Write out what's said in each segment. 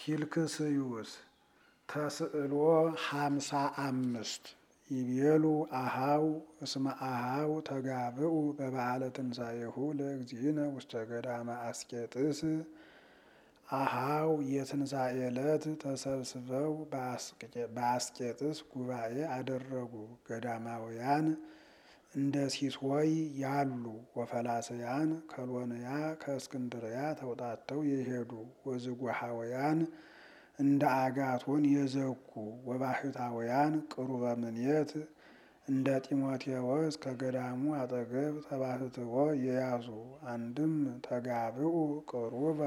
ፊልክስዩስ ተስዕሎ ሃምሳ አምስት ይቤሉ አሃው እስመ አሃው ተጋብኡ በበዓለ ትንሣኤሁ ለእግዚእነ ውስተ ገዳመ አስቄጥስ አሃው የትንሣኤ ዕለት ተሰብስበው በአስቄጥስ ጉባኤ አደረጉ። ገዳማውያን እንደ ሲሶይ ያሉ ወፈላስያን ከሎንያ ከእስክንድርያ ተውጣተው የሄዱ ወዝጉሃውያን እንደ አጋቶን የዘጉ ወባሕታውያን ቅሩበ ምኔት እንደ ጢሞቴዎስ ከገዳሙ አጠገብ ተባሕትዎ የያዙ አንድም ተጋብኡ ቅሩበ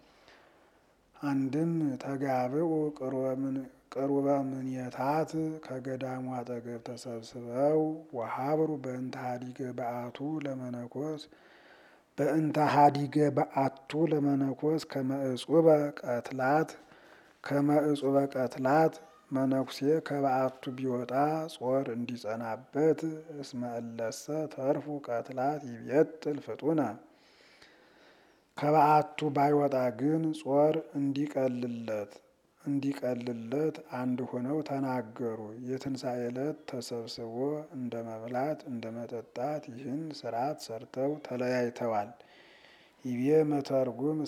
አንድም ተጋብኡ ቅሩበ ምኔታት ከገዳሙ አጠገብ ተሰብስበው ወሀብሩ በእንተ ሀዲገ በአቱ ለመነኮስ በእንተ ሀዲገ በአቱ ለመነኮስ ከመእጹበ ቀትላት ከመእጹበ ቀትላት መነኩሴ ከበአቱ ቢወጣ ጾር እንዲጸናበት እስመ እለሰ ተርፉ ቀትላት ይቤጥል ፍጡነ ከበአቱ ባይወጣ ግን ጾር እንዲቀልለት እንዲቀልለት አንድ ሆነው ተናገሩ። የትንሣኤ ዕለት ተሰብስቦ እንደ መብላት እንደ መጠጣት ይህን ስርዓት ሰርተው ተለያይተዋል። ይቤ መተርጉም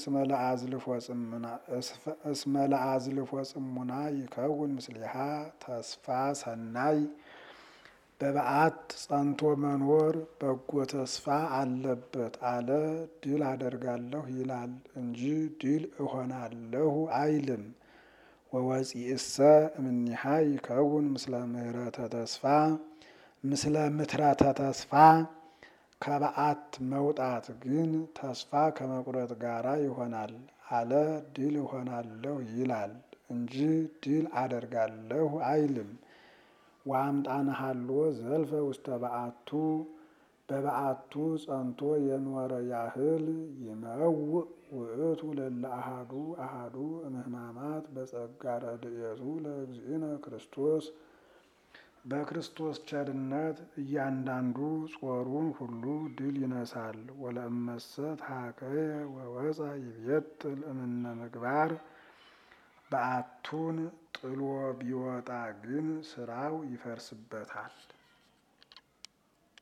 እስመ ለአዝልፎ ጽሙና ይከውን ምስሊሃ ተስፋ ሰናይ በበዓት ጸንቶ መኖር በጎ ተስፋ አለበት አለ። ድል አደርጋለሁ ይላል እንጂ ድል እሆናለሁ አይልም። ወወፂእሰ እምኒሃ ይከውን ምስለ ምህረተ ተስፋ ምስለ ምትረተ ተስፋ ከበዓት መውጣት ግን ተስፋ ከመቁረጥ ጋራ ይሆናል አለ። ድል እሆናለሁ ይላል እንጂ ድል አደርጋለሁ አይልም። ወአምጣነ ሀሎ ዘልፈ ውስተ በዓቱ በበዓቱ ጸንቶ የኖረ ያህል ይመውእ ውእቱ ለለ አሃዱ አሃዱ እምህማማት በጸጋ ረድኤቱ ለእግዚእነ ክርስቶስ በክርስቶስ ቸርነት እያንዳንዱ ጾሩን ሁሉ ድል ይነሳል። ወለእመሰ ታከየ ወወፃ ይቤጥል እምነ ምግባር በዓቱን ጥሎ ቢወጣ ግን ስራው ይፈርስበታል።